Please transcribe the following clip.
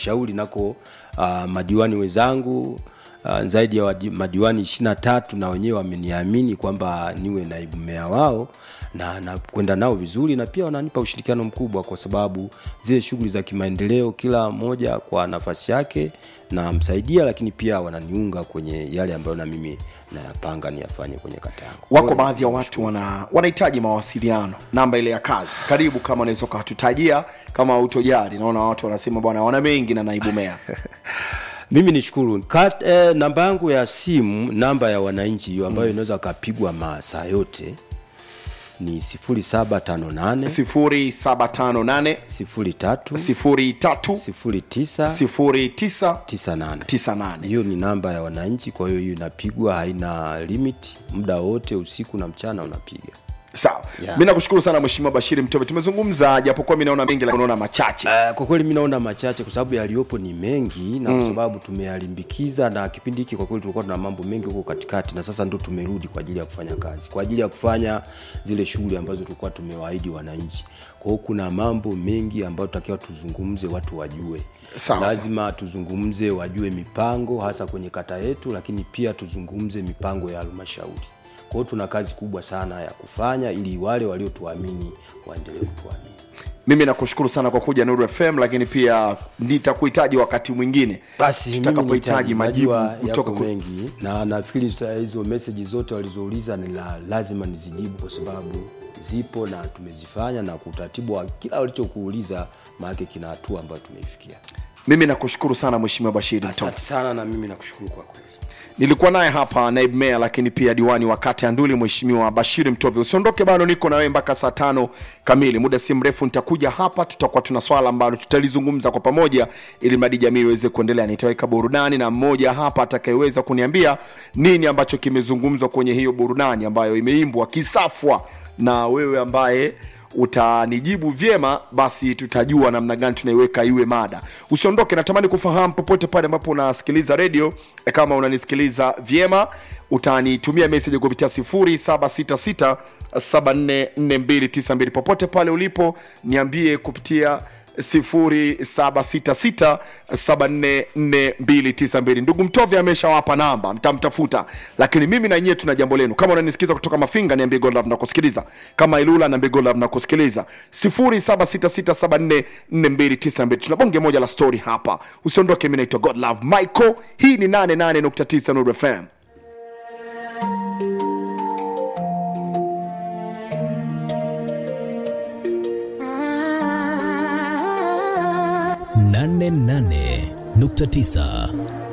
halmashauri nako uh, madiwani wenzangu uh, zaidi ya wadi, madiwani ishirini na tatu na wenyewe wameniamini kwamba niwe naibu meya wao na nakwenda nao vizuri na pia wananipa ushirikiano mkubwa kwa sababu zile shughuli za kimaendeleo kila mmoja kwa nafasi yake namsaidia lakini pia wananiunga kwenye yale ambayo na mimi nayapanga niyafanye kwenye kata yangu wako Kwa hiyo baadhi ya watu wana wanahitaji mawasiliano namba ile ya kazi karibu kama unaweza ukatutajia kama utojari naona watu wanasema bwana wana mengi na naibu meya mimi nishukuru Kat, eh, namba yangu ya simu namba ya wananchi hiyo ambayo inaweza kapigwa masaa yote ni 0758 0758 03 03 09 09 98 98 hiyo ni namba ya wananchi kwa hiyo hiyo inapigwa haina limit muda wote usiku na mchana unapiga sawa Yeah. mi nakushukuru sana mheshimiwa bashiri mtove tumezungumza japokuwa mi naona mengi lakini unaona machache Uh, kwa kweli mi naona machache kwa sababu yaliyopo ni mengi na kwa sababu tumeyalimbikiza na kipindi hiki kwa kweli tulikuwa tuna mambo mengi huko katikati na sasa ndo tumerudi kwa ajili ya kufanya kazi kwa ajili ya kufanya zile shughuli ambazo tulikuwa tumewaahidi wananchi kwa hiyo kuna mambo mengi ambayo tutakiwa tuzungumze watu wajue Sawa, lazima tuzungumze wajue mipango hasa kwenye kata yetu lakini pia tuzungumze mipango ya halmashauri kwa hiyo tuna kazi kubwa sana ya kufanya ili wale waliotuamini waendelee kutuamini mimi nakushukuru sana kwa kuja nuru fm lakini pia nitakuhitaji wakati mwingine basi mimi tutakapohitaji nihitaji- majibu najua kutoka yako ku... mengi na nafikiri tuta- hizo meseji zote walizouliza ni la, lazima nizijibu kwa sababu zipo na tumezifanya na kwa utaratibu wa kila walichokuuliza maake kina hatua ambayo tumeifikia mimi nakushukuru sana mheshimiwa bashiri mtove asante sana na mimi nakushukuru kwa kweli nilikuwa naye hapa naibu meya lakini pia diwani wa kata ya nduli mheshimiwa bashiri mtove usiondoke bado niko na wewe mpaka saa tano kamili muda si mrefu nitakuja hapa tutakuwa tuna swala ambalo tutalizungumza kwa pamoja ili mradi jamii iweze kuendelea nitaweka burudani na mmoja hapa atakayeweza kuniambia nini ambacho kimezungumzwa kwenye hiyo burudani ambayo imeimbwa kisafwa na wewe ambaye utanijibu vyema basi tutajua namna gani tunaiweka iwe mada usiondoke natamani kufahamu popote pale ambapo unasikiliza redio eh, kama unanisikiliza vyema utanitumia meseji kupitia 0766744292 popote pale ulipo niambie kupitia 0766744292 ndugu mtove ameshawapa namba mtamtafuta lakini mimi na nyie tuna jambo lenu kama unanisikiza kutoka mafinga niambie godlove nakusikiliza kama ilula niambie godlove nakusikiliza 0766744292 tuna bonge moja la story hapa usiondoke mi naitwa godlove michael hii ni 88.9 Nuru fm nane nane nukta tisa